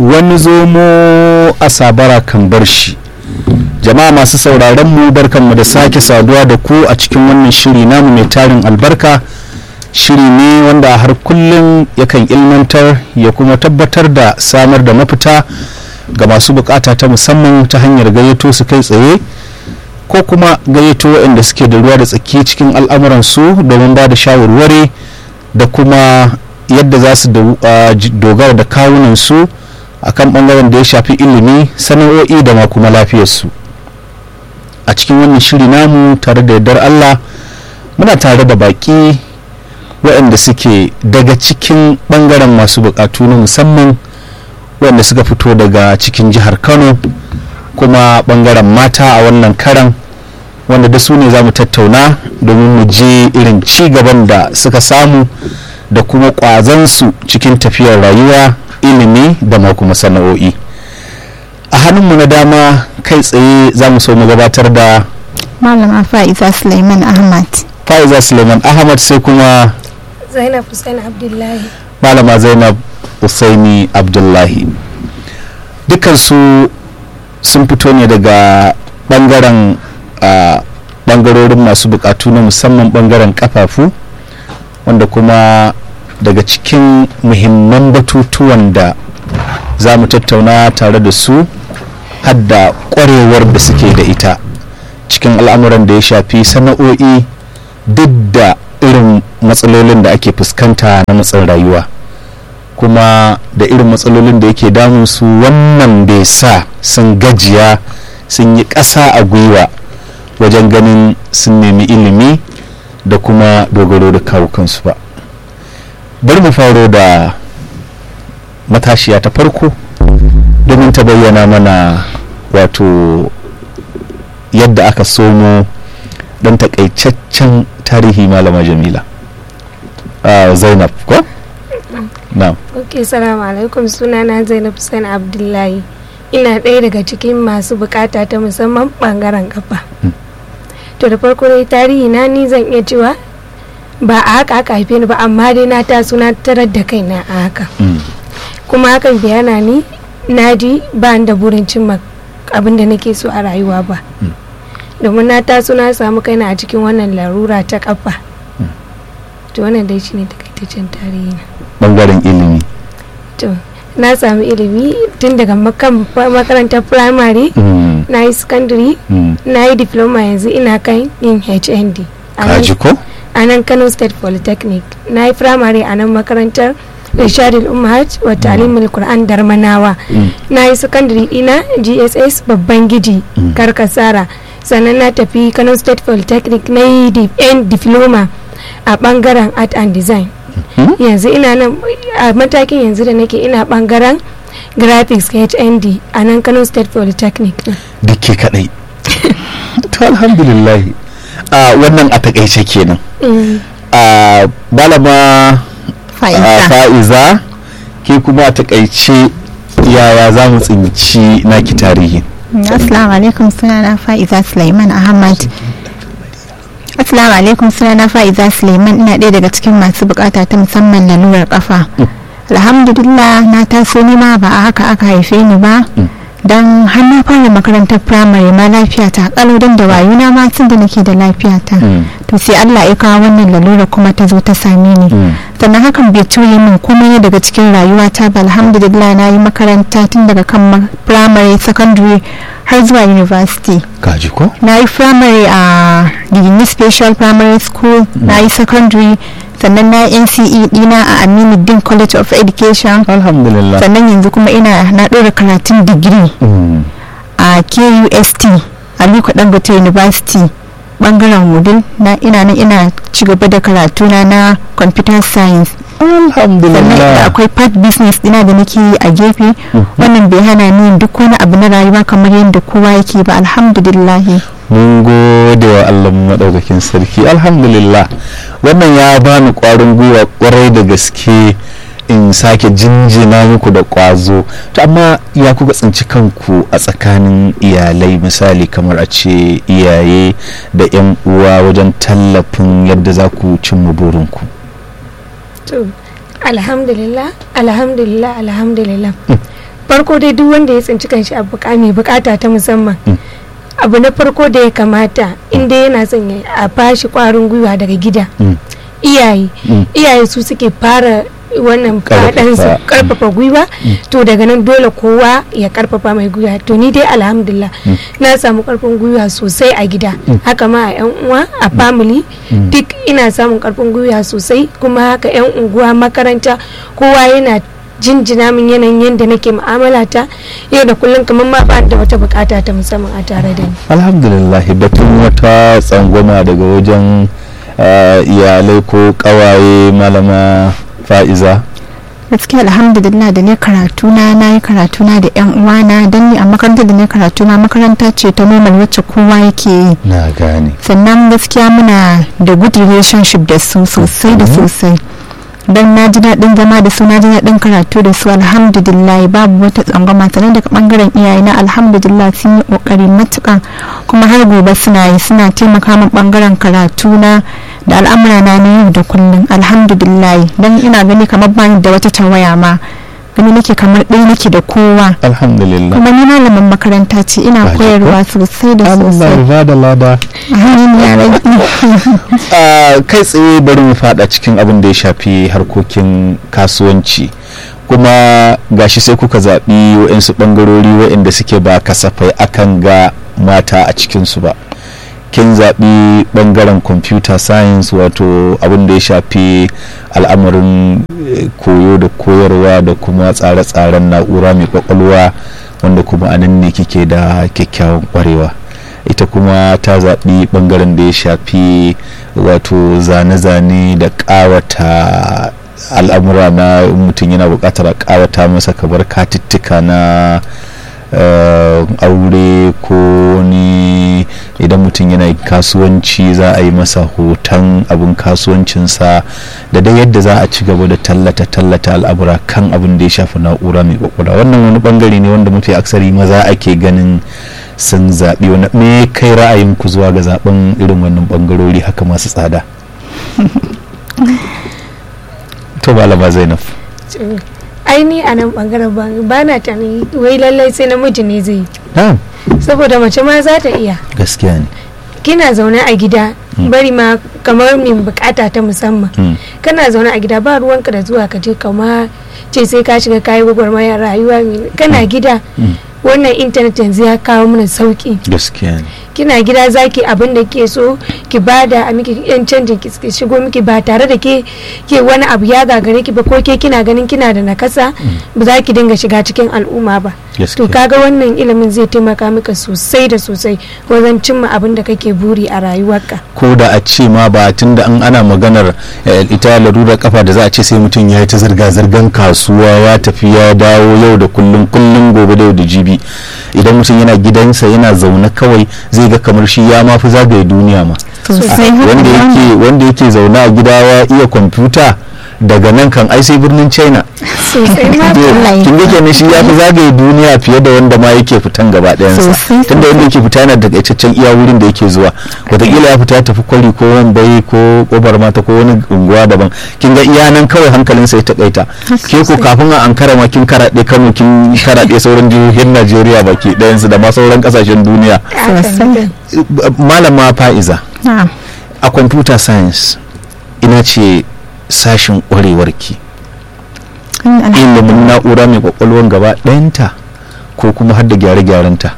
wani zomo a sabara kan bar shi jama'a masu sauraron mu barkanmu da sake saduwa da ku a cikin wannan shiri namu mai tarin albarka shiri ne wanda har kullum yakan ilmantar ya kuma tabbatar da samar da mafita ga masu bukata ta musamman ta hanyar gayyato su kai tsaye ko kuma gayyato waɗanda suke da ruwa da tsaki cikin al'amuransu domin ba da shawarwari da kuma yadda za su dogara da kawunansu a kan ɓangaren da ya shafi ilimi sana'o'i da ma kuma lafiyarsu a cikin wannan shiri namu tare da yardar allah muna tare da baƙi waɗanda suke daga cikin ɓangaren masu buƙatu na musamman waɗanda suka fito daga cikin jihar kano kuma ɓangaren mata a wannan karan wanda da su ne za mu tattauna domin mu je irin ci gaban da suka samu da kuma ƙwazansu cikin tafiyar rayuwa ilimi da ma kuma sana'o'i a hannunmu na dama kai tsaye za mu so mu gabatar da malama fa'iza suleiman ahmad fa'iza suleiman ahmad sai kuma zainab hussein abdullahi malama zainab usaini abdullahi dukansu sun fito ne daga bangaren bangarorin masu bukatu na musamman bangaren kafafu wanda kuma daga cikin muhimman batutuwan da za mu tattauna tare da su hadda kwarewar da suke da ita cikin al'amuran da ya shafi sana'o'i duk da irin matsalolin da ake fuskanta na matsin rayuwa kuma da irin matsalolin da yake damun su wannan bai sa sun gajiya sun yi ƙasa a gwiwa wajen ganin sun nemi ilimi da kuma dogaro da kawo kansu ba bari mu faro da matashiya ta farko domin ta bayyana mana wato yadda aka somo don takaitaccen tarihi malama jamila uh, zainab ko? na'am ok salamu alaikum sunana zainab hussein abdullahi ina ɗaya daga cikin masu bukata ta musamman ɓangaren kafa to da farko dai tarihi na ni zan iya cewa ba a haka aka haife ni ba amma dai na taso na tarar da kaina a haka kuma hakan biyana ni na ji ba da burin cimma abin da nake so a rayuwa ba domin na taso na samu kaina a cikin wannan larura ta kafa to wannan dai shine takaitaccen tarihi na bangaren ilimi to na sami ilimi tun daga makarantar primary na yi secondary na yi diploma yanzu ina kan yin hnd kaji ko a nan kano state polytechnic na yi primary a nan makarantar rishadin umar wa talimul qur'an darmanawa na yi secondary ina gss babban gidi karkasara sannan na tafi kano state polytechnic na yi diploma a bangaren art and design yanzu ina nan a matakin yanzu da nake ina bangaren graphics hnd a nan kano state polytechnic duke kadai to alhamdulillah a wannan a takaice kenan a balama fa'iza ke kuma a takaice yaya za mu tsinci naki tarihi assalamu alaikum sunana fa'iza sulaiman ahmad Assalamu alaikum sunana Fa'iza Suleiman ina ɗaya daga cikin masu bukata ta musamman lalurar kafa. Alhamdulillah na taso ni ma ba a haka aka haife ni ba. Don har na fara makarantar firamare ma lafiya ta kalau don da wayuna ma tun da nake da lafiya ta. To sai Allah ya kawo wannan lalura kuma ta zo ta same ni. Sannan hakan bai tuye min komai daga cikin rayuwata ba alhamdulillah na yi makaranta tun daga kan firamare secondary har zuwa university. kaji ko na yi primary a digini special primary school na yi secondary sannan na yi nce dina a aminu din college of education alhamdulillah sannan yanzu kuma ina na ɗora karatun digiri a kust aliko dangote university bangaren wudil na ina nan ina ci gaba da karatuna na computer science sannan alhamdulillah akwai part business dina da nake yi a gefe wannan bai hana ni yin duk wani abu na rayuwa kamar yadda kowa yake ba alhamdulillah mun gode wa Allah madaukakin sarki alhamdulillah wannan ya bani kwarin gwiwa kwarai da gaske in sake jinjina muku da kwazo to amma ya kuka tsinci kanku a tsakanin iyalai misali kamar a ce iyaye da 'yan uwa wajen tallafin yadda za ku cimma burinku to alhamdulillah alhamdulillah alhamdulillah farko dai duk wanda ya tsinci kanshi a buka mai bukata ta musamman Mm. abu na farko da ya kamata inda yana son ya a bashi kwarin gwiwa daga gida Mm. iyaye Mm. iyaye su suke fara wannan Karfafa. kaɗansu karfafa gwiwa Mm. to daga nan dole kowa ya karfafa mai gwiwa to ni dai alhamdulillah Mm. na samu karfin gwiwa sosai a gida Mm. haka ma a yan uwa a family Mm. duk ina samun karfin gwiwa sosai kuma haka yan unguwa makaranta kowa yana jinjina min yanayin yadda nake mu'amala ta yau da kullum kamar ma ba da wata bukata ta musamman a tare da ni alhamdulillah batun wata tsangwama daga wajen eh, iyalai ko kawaye malama fa'iza gaskiya alhamdulillah da ne karatu na na yi karatu na da yan uwana don ni a makarantar da ne karatu na makaranta ce ta normal wacce kowa yake yi na gane sannan gaskiya muna da good relationship da su sosai da Mhm. sosai don na ji daɗin zama da su na ji daɗin karatu da su alhamdulillah babu wata tsangwama sannan daga ɓangaren iyaye na alhamdulillah sun yi ƙoƙari matuƙa kuma har gobe suna yi suna taimaka min ɓangaren karatu na da al'amura na na yau da kullum alhamdulillah don ina gani kamar bani da wata tawaya ma gani nake kamar ɗaya nake da kowa alhamdulillah kuma ni malamin makaranta ce ina Ba ji koyarwa sosai da Allah sosai ya bada lada amin ya rabbi a kai tsaye bari mu fada cikin abin da ya shafi harkokin kasuwanci kuma gashi sai kuka zaɓi waɗansu ɓangarori waɗanda suke ba kasafai akan ga mata a cikinsu ba kin zaɓi ɓangaren computer science wato abin da ya shafi al'amarin eh, koyo da koyarwa da kuma tsare-tsaren na'ura mai kwakwalwa wanda kuma a nan ne kike da kyakkyawan kwarewa ita kuma ta zaɓi ɓangaren da ya shafi wato zane-zane da ƙawata al'amura na mutum yana buƙatar a ƙawata masa kamar katittika na eh, aure ko ni idan mutum yana kasuwanci za a yi masa hoton abin kasuwancinsa da dai yadda za a ci gaba da tallata tallata al'amura kan abin da ya shafi na'ura mai kwakwalwa wannan wani bangare ne wanda mafi aksari maza ake ganin sun zaɓi wani me kai ra'ayinku zuwa ga zaɓen irin wannan bangarori haka masu tsada to malama zainab aini a nan bangaren ba na tani wai lallai sai namiji ne zai yi na'am saboda mace ma za ta iya gaskiya ne kina zaune a gida bari ma kamar min bukata ta musamman Mm. kana zaune a gida ba ruwanka da zuwa ka je kama ce sai ka shiga kayi gwagwarmayar rayuwa mai- kana gida Mm. wannan intanet yanzu ya kawo mana sauki gaskiya ne kina gida zaki abin da ke so ki bada a miki yan canjin ki ki shigo miki ba tare da ke ke wani abu ya gagare ki ba ko ke kina ganin kina da nakasa ba za ki dinga shiga cikin al'umma ba to gaskiya kaga wannan ilimin zai taimaka maka sosai da sosai wajen cimma abin da kake buri a rayuwarka ko da a ce ma ba tun da an ana maganar eh, ita larurar kafa da za a ce sai mutum ya yi ta zirga-zirgan kasuwa ya tafi ya dawo yau da kullum kullum gobe da yau da jibi idan mutum yana gidansa yana zaune kawai zai ga kamar shi ya mafi zagaye duniya ma sosai haka wanda ne. yake wanda yake zaune a gida ya iya kwamfuta daga nan kan ai sai birnin china sosai ma To, Wallahi. kin ga kenan shi ya fi zagaye duniya fiye da wanda ma yake fitan gaba ɗayansa Sosai. tunda wanda yake fita yana da takaitaccen iya wurin da yake zuwa wataƙila ya fita ya tafi kwari ko wambai ko kobar mata ko wani unguwa daban kin ga iya nan kawai hankalinsa ya takaita ke ko kafin a ankara ma kin karaɗe kano kin karaɗe sauran jihohin najeriya baki ɗayansu da ma sauran ƙasashen duniya Sosai. malama fa'iza na'am a computer science ina ce sashin ƙwarewarki Mm, alhamdulillah. ilimin na'ura mai kwakwalwan gaba ɗayanta ko kuma har da gyare-gyarenta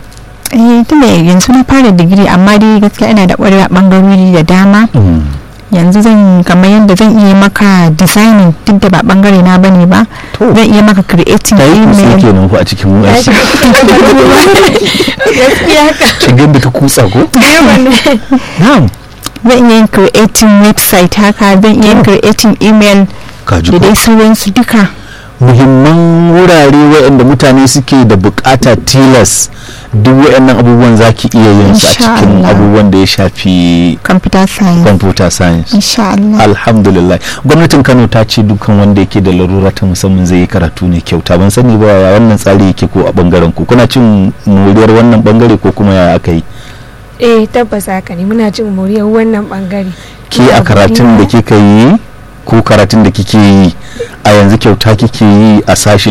eh tunda yanzu na fara digiri amma dai gaskiya ina da ƙwarewa ɓangarori da dama yanzu zan kamar yadda zan iya maka designing duk da ba bangare na bane ba To. zan iya maka creating ta yi kusa email kenan ku a cikin mu Ya shiga cikin abubuwa. gaskiya haka kin da ta kutsa ko yawan na'am zan iya yin creating website haka zan iya yin creating email ka ji da ko dai sauransu duka muhimman wurare waɗanda mutane suke da bukata tilas duk waɗannan abubuwan za ki iya yin su a Insha cikin Allah. abubuwan da ya shafi computer science computer science insha Allah alhamdulillah gwamnatin kano ta ce dukkan wanda yake da larura ta musamman zai yi karatu ne kyauta ban sani ba ya wannan tsari yake ko a bangaren ku kuna cin moriyar wannan bangare ko kuma ya aka yi eh tabbas haka ne muna cin moriyar wannan bangare ke a karatun da kika yi ko karatun da kike yi a yanzu kyauta kike yi a sashin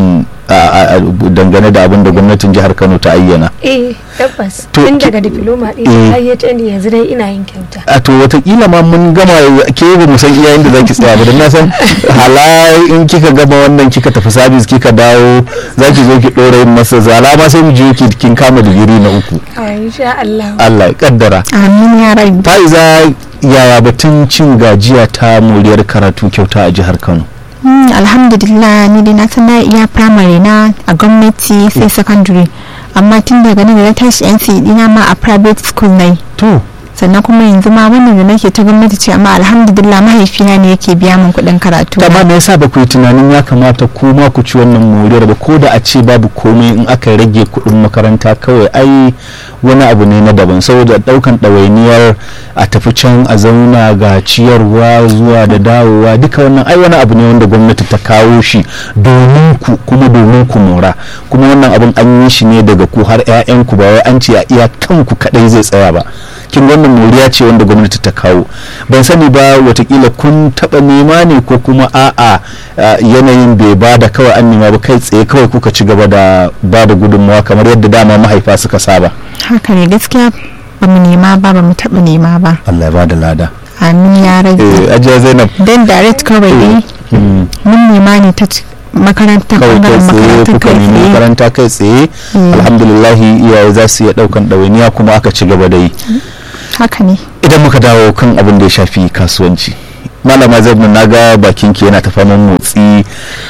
a- a- dangane da abin da gwamnatin jihar kano ta ayyana eh tabbas To, tun ki- daga diploma Eh. ɗin har ya ni yanzu dai ina yin kyauta a to watakila ma mun gama ke ba mu san iya inda zaki tsaya ba don na san hala in kika gama wannan kika tafi sabis kika dawo zaki zo ki dora yin masa zala ma sai mu je ki kin kama digiri na uku a insha Allah Allah ya kaddara amin ya rabi fa'iza yaya batun cin gajiya ta moriyar karatu kyauta a jihar Kano Hmm, alhamdulillah ni dai na san na iya primary na a gwamnati sai secondary amma tun daga nan da na tashi NC dina ma a private school na yi to sannan kuma yanzu ma wannan da nake ta gwamnati ce amma alhamdulillah mahaifina ne yake biya min kuɗin karatu ta ma me yasa ba ku yi tunanin ya kamata ku ma ku ci wannan moriyar ba ko da a ce babu komai in aka rage kuɗin makaranta kawai ai wani abu ne na daban saboda ɗaukan ɗawainiyar a tafi can a zauna ga ciyarwa zuwa da dawowa duka wannan ai wani abu ne wanda gwamnati ta kawo shi domin ku kuma domin ku mora kuma wannan abun an yi shi ne daga ku har 'ya'yanku ba wai an ce a iya kanku kaɗai zai tsaya ba kin wannan moriya ce wanda gwamnati ta kawo ban sani ba watakila kun taba nema ne ko kuma a'a a, yanayin bai ba da kawai an nema ba kai tsaye kawai kuka ci gaba da ba da gudunmawa kamar yadda dama mahaifa suka saba haka ne gaskiya ba mu nema ba ba mu taɓa nema ba Allah ya ba da lada amin ya rage eh ajiya Zainab dan direct kawai dai mm, mun nema ne ta ci- makarantar kawai kai bangaren tsaye makarantar kuka kai nemi tsaye makaranta kai tsaye Mm. alhamdulillah iyaye za su iya daukan ɗawainiya kuma aka ci gaba da yi haka ne idan muka dawo kan abin da ya shafi kasuwanci malama zainab na ga bakin ki yana ta faman motsi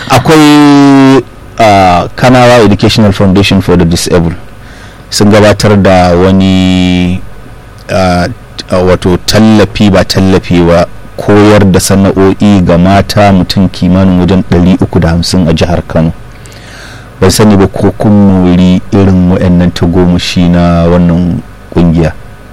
akwai uh, kanawa educational foundation for the disabled sun gabatar da wani uh, uh, wato tallafi ba tallafi ba koyar da sana'o'i ga mata mutum kimanin wajen 350 a jihar kano ban sani ba ko kun mori irin waɗannan tagomashi na wannan kungiya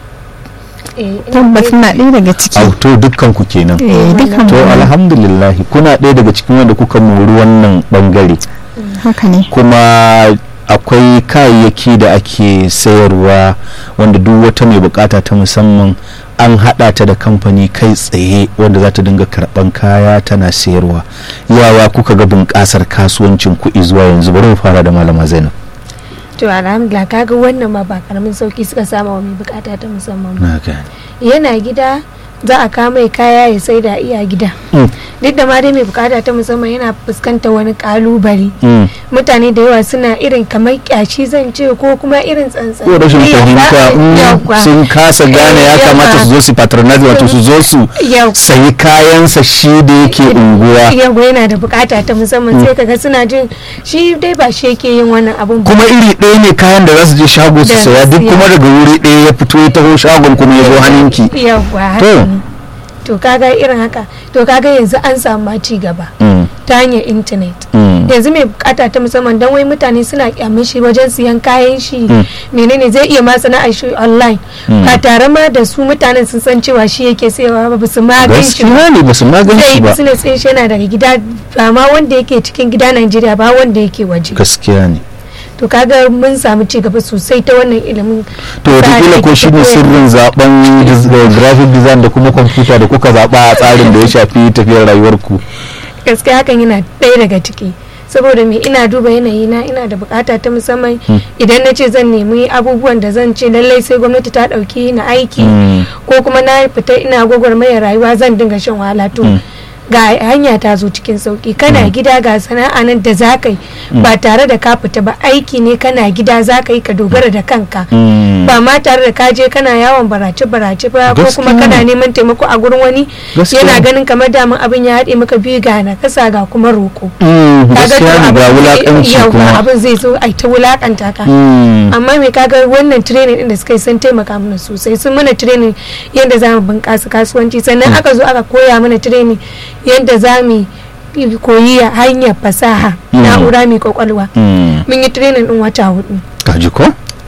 eh, ina tabbas dai- na ɗaya daga ciki auto dukkan ku kenan eh dukan to mu alhamdulillah kuna ɗaya daga cikin wanda kuka mori wannan bangare haka ne kuma akwai kayayyaki da ake sayarwa wanda duk wata mai bukata ta musamman an hada ta da kamfani kai tsaye wanda za ta dinga karban kaya tana sayarwa yawa kuka ga bunƙasar kasuwancin kuɗi zuwa yanzu bari mu fara da malama zainab to alhamdulillah kaga wannan ma ba karamin sauki suka sama wa mai bukata ta musamman ba na gane yana gida za a kama mai kaya ya sai da iya gida Mm, duk da ma dai mai bukata ta musamman yana fuskantar wani kalubale mm. mutane da yawa suna irin kamar kyashi zan ce ko kuma irin tsantsan ko rashin fahimta mm, sun kasa gane ya kamata su zo su patronize wato su zo su sayi kayansa shi da yake unguwa yawa yana da bukata ta musamman sai kaga suna jin shi dai ba shi yake yin wannan abun ba kuma iri ɗaya ne kayan da za su je shago su Da saya duk siya. kuma daga wuri ɗaya ya fito ya taho shagon kuma ya zo hannunki yawa haka To. ne. to kaga irin haka to kaga yanzu an samu ma ci gaba Mm, ta hanyar intanet mm, yanzu mai bukata ta musamman don wai mutane suna kyamin shi wajen siyan kayan shi Mm. menene zai iya ma sana'ar shi online Mm. ba tare ma da su mutanen sun san cewa shi yake sayawa ba su ma gan shi ba gaskiya ne ba su magan zai shi yi ba business ɗin shi yana daga gida ba ma wanda yake cikin gida Najeriya ba wanda yake waje gaskiya ne to kaga mun samu ci gaba sosai ta wannan ilimin to wataƙila ko shi ne sirrin zaben dis- eh, graphic design da kuma kwamfuta da kuka zaɓa a tsarin da ya shafi tafiyar rayuwarku gaskiya hakan yana ɗaya daga ciki saboda me ina duba yanayi na ina da bukata ta musamman idan na ce zan nemi abubuwan da zan ce lallai sai gwamnati ta ɗauki na aiki Mm, ko kuma na fita ina gwagwarmayar rayuwa zan dinga shan wahala to Mm. ga hanya ta zo cikin sauki kana gida ga sana'a nan da za ka yi ba tare da ka fita ba aiki ne kana gida za ka yi ka dogara da kanka mm, ba ma tare da ka je kana yawon barace barace ba ko kuma Gaskiya kana ne. neman taimako a gurin wani Gaskiya yana ne. ganin kamar daman abin ya haɗe maka biyu ga na kasa ga kuma roko mm, Kaga to gaskiya ne ga abin zai- wulaƙanci yawwa, kuma abin zai zo ai ta wulakanta ka Mm, amma mai kaga wannan training din da suka yi sun taimaka mana sosai sun mana training yadda za mu bunƙasa kasuwanci sannan aka zo aka koya mana training yadda za mu yi koyi hanyar fasaha Mm. na'ura mai kwakwalwa mm. mun yi training din wata hudu kaji ko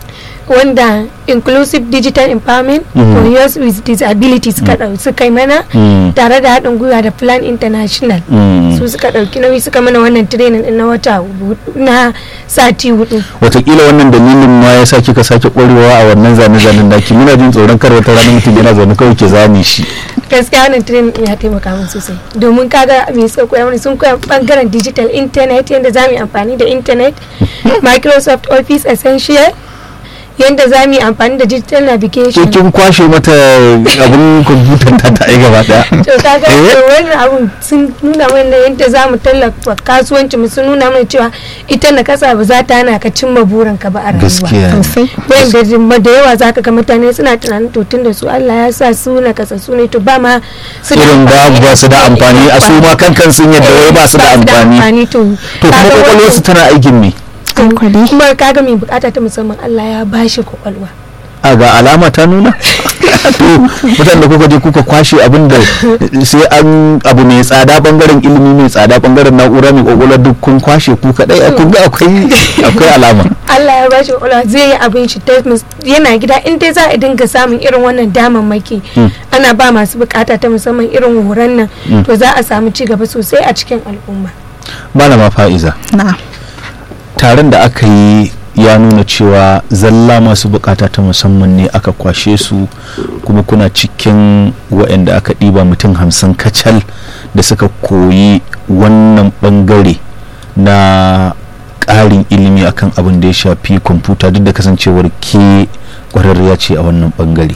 wanda inclusive digital empowerment Mhm. for youth with disabilities suka ɗau- suka yi mana Mm. tare da haɗin gwiwa da plan international Mm. su suka ɗauki nauyi suka mana wannan training ɗin na wata hudu- na sati hudu watakila wannan dalilin ma ya sa kika sake ƙwarewa a wannan zane-zanen naki muna jin tsoron kar wata rana mutum yana zaune kawai ke zane shi gaskiya wannan training ɗin ya taimaka min sosai domin kaga me suka koya mana sun koya bangaren digital internet yadda za mu yi amfani da internet microsoft office essential yadda za mu yi amfani da digital ke navigation kin kwashe mata abin kwamfutar ta ta ai gaba daya to kaga Eh? to wannan abun sun nuna mana yadda za mu tallafa kasuwanci mu sun nuna mana cewa ita na kasa ba za ta hana ka cimma burinka ba a rayuwa gaskiya ne. sosai wanda da yawa zaka ga mutane suna tunanin to tun da su Allah ya sa su na kasa su ne to ba ma su da irin amfani ba ba su da amfani a su ma kankan sun yadda wai ba su da amfani to to kuma kaga kwakwalwarsu wannan- tana aikin ne an kwade kuma kaga mai bukata ta musamman Allah ya bashi kwakwalwa a ga alama ta nuna to mutane da kuka je kuka kwashe abin da sai an abu mai tsada bangaren ilimi mai tsada bangaren na'ura mai kwakwalwa duk kun kwashe ku kadai a kun ga akwai akwai alama Allah ya bashi kwakwalwa zai yi abin shi ta mus- yana gida in dai za a dinga samun irin wannan damammaki Mm. ana ba masu bukata ta musamman irin horon nan Mm. to za a samu ci gaba sosai a cikin al'umma malama fa'iza na taron da aka yi ya nuna cewa zalla masu bukata ta musamman ne aka kwashe su kuma kuna cikin waɗanda aka ɗiba mutum hamsin kacal da suka koyi wannan ɓangare na ƙarin ilimi akan abin da ya shafi kwamfuta duk da kasancewar ke ƙwararriya ce a wannan ɓangare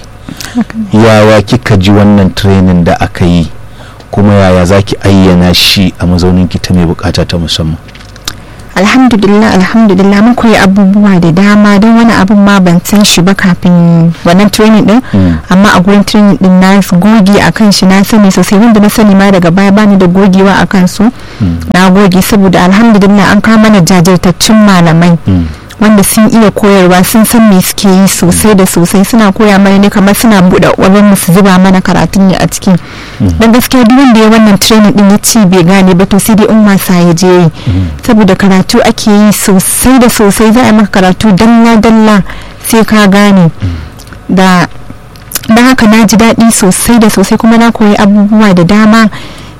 yawa kika ji wannan training da aka yi kuma yaya za ki ayyana shi a mazaunin ki ta mai bukata ta musamman alhamdulillah alhamdulillah mun koyi abubuwa da dama don wani abun ma ban san shi ba kafin wannan training din Mm. amma a gurin training din na goge a kan shi na sani sosai wanda na sani ma daga baya bani da gogewa a kan su na goge saboda alhamdulillah an kawo mana jajirtaccen malamai Mm. wanda sun iya koyarwa sun san me suke yi sosai da sosai suna koya mana ne kamar suna buɗe ƙwarin su zuba mana karatun ne a ciki don gaskiya duk wanda ya wannan training din ya ce bai gane ba to sai dai in wasa ya je yi saboda karatu ake yi sosai da sosai za a yi maka karatu dalla dalla sai ka gane da don haka na ji daɗi sosai da sosai kuma na koyi abubuwa da dama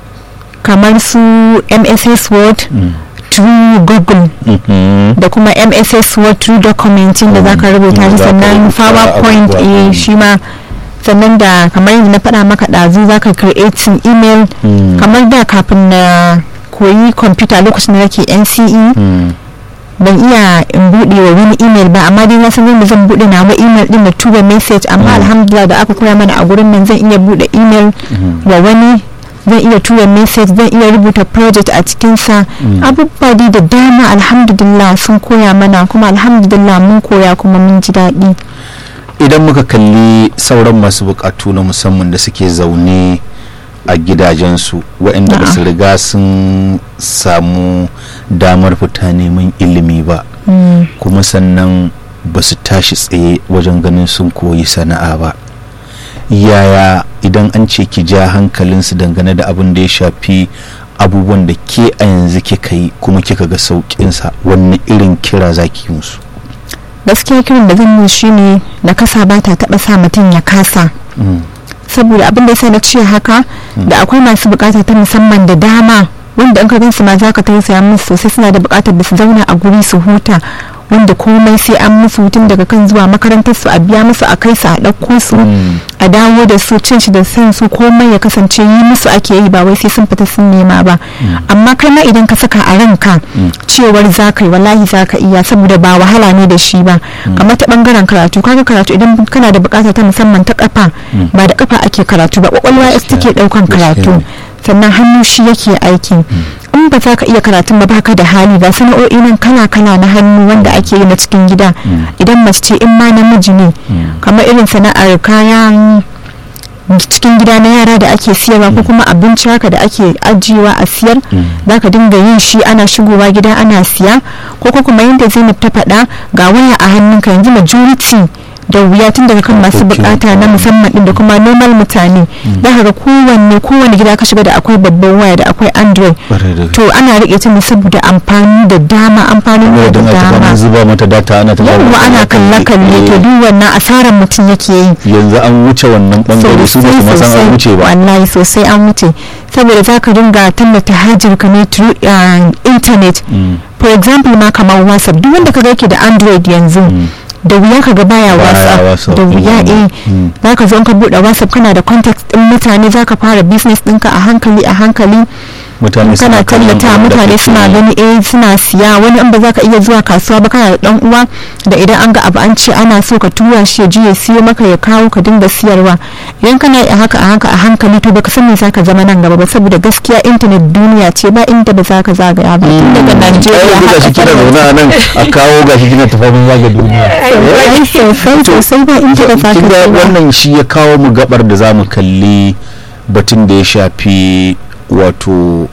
kamar su mss word Mm. through google Mhm. da kuma mss word through documenting da zaka rubuta Mm, shi za ka sannan rubuta powerpoint abubuwa. eh shi ma sannan da kamar yadda na faɗa maka ɗazu zaka creating email Mm. kamar da kafin na koyi kwamfuta lokacin da nake nce Mm. ban iya in buɗe wa wani email ba amma dai na san yadda zan buɗe nawa email din na tura message amma alhamdulillah da aka koya mana a gurin nan zan iya buɗe email wa wani zan iya tura message zan iya rubuta project a cikinsa abubuwa dai da dama alhamdulillah sun koya mana kuma alhamdulillah mun koya kuma mun ji daɗi idan muka kalli sauran masu bukatu na musamman da suke zaune a gidajensu waɗanda ba su riga sun samu damar fita neman ilimi ba kuma sannan ba su tashi tsaye wajen ganin sun koyi sana'a ba yaya idan an ce ki ja hankalinsu dangane da abin da ya shafi abubuwan da ke a yanzu kika yi kuma kika ga sauƙinsa wanne irin kira za ki yi musu gaskiya kiran da zan yi shine na kasa ba ta taɓa sa mutum ya kasa Mm. saboda abin da yasa na ce haka da akwai masu bukata ta musamman da dama wanda in ka gansu ma za ka tausaya musu sosai suna da bukatar da su zauna a guri su huta wanda komai sai an musu hutun daga kan zuwa makarantar su a biya musu a kai su a ɗauko su Mm. a dawo da su cin shi da san su komai ya kasance yi musu ake yi ba wai sai sun fita sun nema ba amma kai ma idan ka saka a ranka cewar za ka yi wallahi za ka iya saboda ba wahala ne da shi ba kamar ta bangaren karatu kaga karatu idan kana da bukata ta musamman ta kafa ba da kafa ake karatu ba kwakwalwa ita take daukan karatu sannan hannu shi yake aiki in ba za ka iya karatun ba baka da hali ba sana'o'i nan kala kala na hannu wanda ake yi na cikin gida idan mace ce in ma namiji ne kamar irin sana'ar kayan cikin gida na yara da ake siyarwa ko kuma abinci haka da ake ajiyewa a siyar za ka dinga yin shi ana shigowa gida ana siya ko ko kuma yadda zainab ta faɗa ga waya a hannunka yanzu majority da wuya tun daga kan masu Harkokin- bukata na musamman din da kuma normal mutane za ka ga kowanne kowane gida ka shiga da akwai babban waya da akwai android Ƙwarai da gaske. to ana rike ta ne saboda amfani da dama amfanin Wai da don a taɓa dama an zuba mata data ana ta yawwa ana kalle kalle to duk wannan asarar mutum yake yi yanzu an wuce wannan bangare su ba su ma san an wuce ba wallahi sosai an wuce saboda za ka dinga tallata hajar ka ne through uh, internet Mm. for example ma kamar whatsapp duk wanda kaga yake da android yanzu da wuya kaga baya Baya whatsapp WhatsApp, da wuya mm, eh mm. za ka zo in ka bude whatsapp kana da contact din mutane za ka fara business ɗinka a hankali a hankali mutane kana kallon tallata abin da mutane kake suna yi. gani eh suna siya wani in ba za ka iya zuwa kasuwa ba kana da dan uwa da idan an ga abu an ce ana so ka tura shi ya je ya siyo maka ya kawo ka dinga siyarwa idan kana yi a haka a haka a hankali to baka san me zaka zama nan gaba ba saboda gaskiya internet duniya ce ba inda ba za ka zagaya ba tun daga Najeriya ai yanzu gashi kina zaune a nan a kawo gashi kina tafamin zaga duniya ai sosai sosai ba inda ba za ka kin ga je ba. wannan shi ya kawo mu gabar da za mu kalli batun da ya shafi wato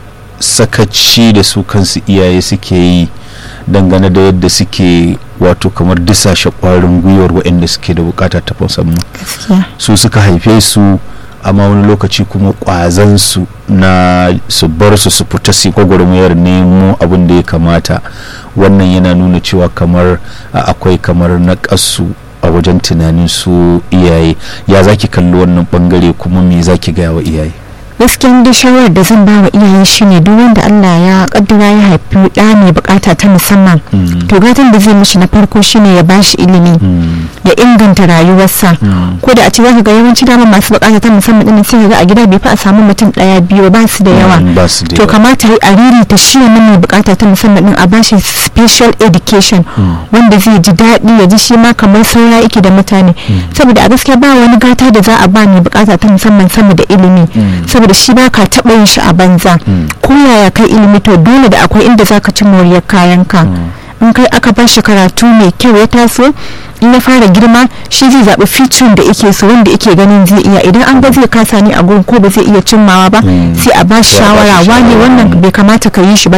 sakaci da su kansu iyaye suke yi dangane da yadda suke wato kamar disashe kwarin gwiwar waɗanda suke da bukata ta musamman gaskiya su suka haife su amma wani lokaci kuma kwazansu na su bar su su fita su gwagwarmayar nemo abin da ya kamata wannan yana nuna cewa kamar a, akwai kamar na a wajen tunanin su iyaye ya zaki kalli wannan bangare kuma me zaki gaya wa iyaye gaskiyan da shawarar da zan ba wa iyaye shine duk wanda Allah ya kaddara ya haifi ɗa mai bukata ta musamman Mm. to gatan da zai mishi na farko shine ya bashi ilimi Mm. ya inganta rayuwarsa Mm. ko da a ce zaka ga yawanci dama masu bukata ta musamman din sai ka ga a gida bai fi a samu mutum daya biyu ba su da yawa Mm, ba su da to yawa. kamata a riri ta shi wannan mai bukata ta musamman din a bashi special education wanda zai ji daɗi ya ji shi ma kamar saura yake da mutane saboda a gaskiya ba wani gata da za a ba mai bukata ta musamman sama da ilimi Mm. saboda shi ba ka taɓa yin shi a banza Mm. ko yaya kai ilimi to dole da akwai inda za ka ci moriyar kayanka in kai aka ba shi karatu mai kyau ya taso in ya fara girma shi zai zaɓi feature da yake so wanda yake ganin zai iya idan an ga zai kasa ne a gurin ko ba zai iya cimmawa ba Mm. sai a ba shi Sai a ba shi shawara wane shawara. wannan bai kamata ka yi shi ba